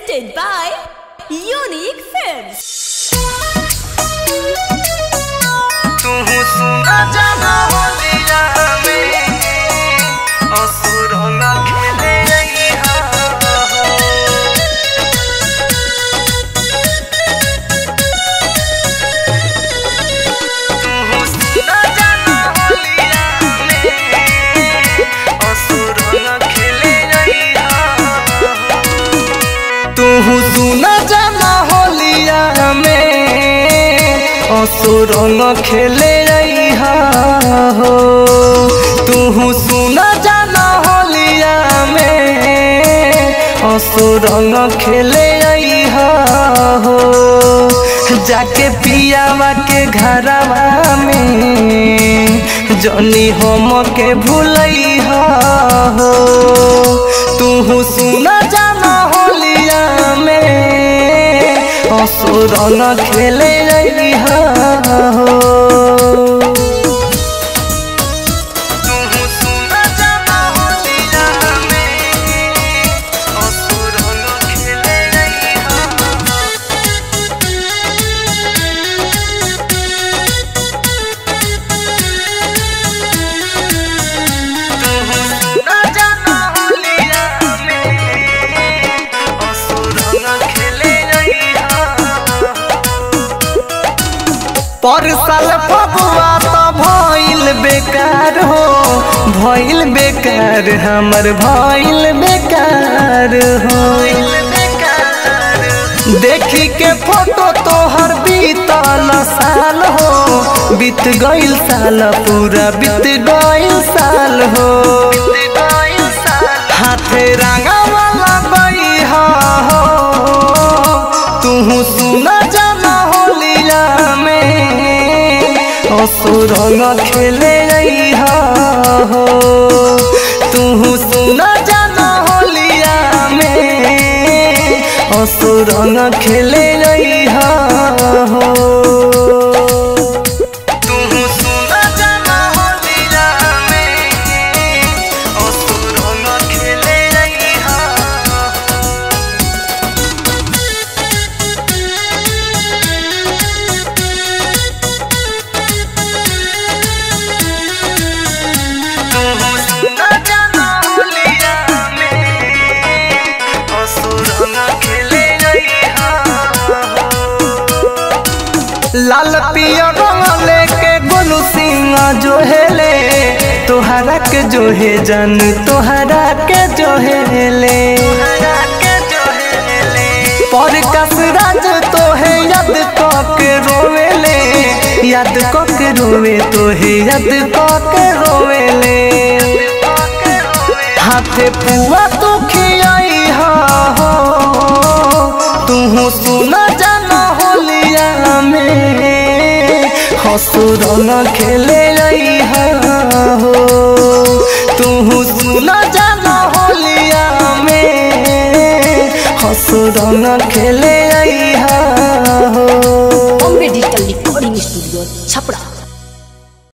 presented by Unique Films. तुहु सुना जाना होलिया में असुर न खेले रहिहा तुहु सुना जाना होलिया में असुर न खेले रहिहा तुहु सुना जाना होलिया में असुर न खेले रहिहा हो तुहु सुना जाना होलिया में असुर न खेले रहिहा हो जाके पियावा के घरवा में जनी हम के भूलैहा हो तुहु सुना जाना होलिया में असुर न खेले रहिहा हो तुहु सुना जाना होलिया में असुर न खेले रहिहा तुहु सुना जाना होलिया में असुर न खेले रहिहा पर साल फगुआ तो भइल बेकार हो भइल बेकार हमर भइल बेकार हो देखी के फोटो तोहर बीतल साल हो बीत गइल साल पूरा बीत गइल साल हो हाथे रंगावा लगई हो तुहु सुना जाना होलिया में असुर न खेले रहिहा हो तुहु सुना जाना होलिया में असुर न खेले रहिहा हो तुहु सुना जाना होलिया में असुर न खेले रहिहा तुहु सुना जाना होलिया में असुर न खेले रहिहा लाल पिया रंग लेके गोलू सिंह जो हेले तोहरा के जो है जन तोहरा के जो हेले पर कसराज तो है याद के रोवेले याद के रोवे तो है याद के रोवेले हाथे पुआ तू खियाई हो तुहु सुना जाना होलिया में हसुर न खेले रहिहा हो तुहु सुना जाना होलिया में हसुर न खेले रहिहा हो Bombay Digital Recording Studio, Chapra.